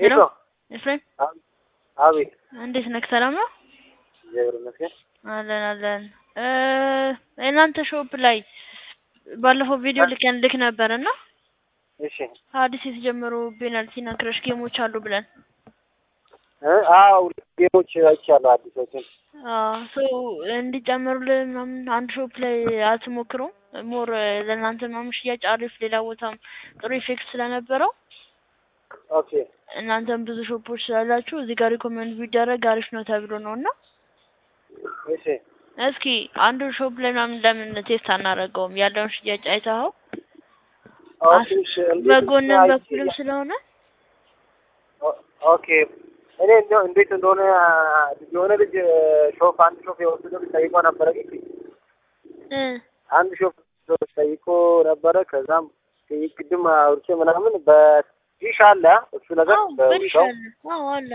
ሄሎ ሄሎ ኤፍሬም አብ- አቤት እንዴት ነህ? ሰላም ነው? እግዚአብሔር ይመስገን። አለን አለን። እ የእናንተ ሾፕ ላይ ባለፈው ቪዲዮ ልከን ልክ ነበር እና እሺ አዲስ የተጀመሩ ፔናልቲ እና ክረሽ ጌሞች አሉ ብለን እ አዎ ጌሞች አይቻለሁ አዲሶችን። ሶ እንዲጨምሩልን ምናምን አንድ ሾፕ ላይ አትሞክሩም? ሞር ለእናንተ ምናምን ሽያጭ አሪፍ፣ ሌላ ቦታም ጥሩ ኢፌክት ስለነበረው ኦኬ እናንተም ብዙ ሾፖች ስላላችሁ እዚህ ጋር ሪኮመንድ ቢደረግ አሪፍ ነው ተብሎ ነው እና እሺ እስኪ አንዱ ሾፕ ላይ ምናምን ለምን ቴስት አናደርገውም? ያለውን ሽያጭ አይተኸው ኦኬ እሺ እንዴት በጎንም አይቼ- በኩልም ስለሆነ ኦ- ኦኬ እኔ እንደው እንዴት እንደሆነ የሆነ ልጅ ሾፍ አንድ ሾፍ የወሰደ ልጅ ጠይቆ ነበረ ግን እ አንድ ሾፍ ጠይቆ ነበረ። ከዛም ቅድም አውርቼ ምናምን በዲሽ አለ እሱ ነገር አዎ በውሻው በዲሻል አዎ አለ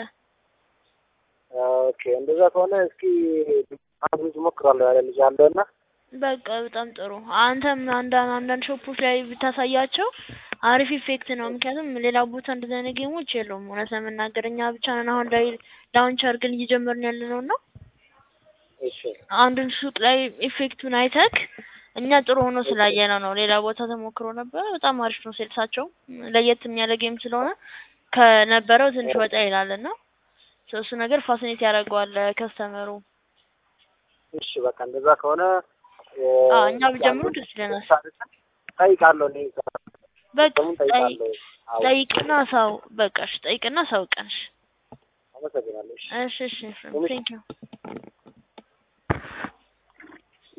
ኦኬ እንደዛ ከሆነ እስኪ አንድ ልጅ ሞክራለሁ ያለ ልጅ አለ እና በቃ በጣም ጥሩ። አንተም አንዳንድ አንዳንድ ሾፖች ላይ ብታሳያቸው አሪፍ ኢፌክት ነው። ምክንያቱም ሌላ ቦታ እንደዚህ አይነት ጌሞች የለውም። እውነት ለመናገር እኛ ብቻ ነን አሁን ላይ ላውንች አድርገን እየጀመርን ያለ ነው እና እሺ አንድን ሱቅ ላይ ኢፌክቱን አይተክ እኛ ጥሩ ሆኖ ስላየነው ነው። ሌላ ቦታ ተሞክሮ ነበረ። በጣም አሪፍ ነው። ሴልሳቸው ለየት የሚያለ ጌም ስለሆነ ከነበረው ትንሽ ወጣ ይላል እና እሱ ነገር ፋሲኔት ያደርገዋል ከስተመሩ። እሺ በቃ እንደዛ ከሆነ አዎ እኛ ቢጀምሩ ደስ ይለናል። ጠይቃለሁ እኔ በቃ ስሙን ጠይቅ ጠይቃለሁ። አዎ ጠይቅና ሳው በቃ እሺ፣ ጠይቅና ሳውቀንሽ። አመሰግናለሁ። እሺ እሺ እሺ፣ ቴንክ ዩ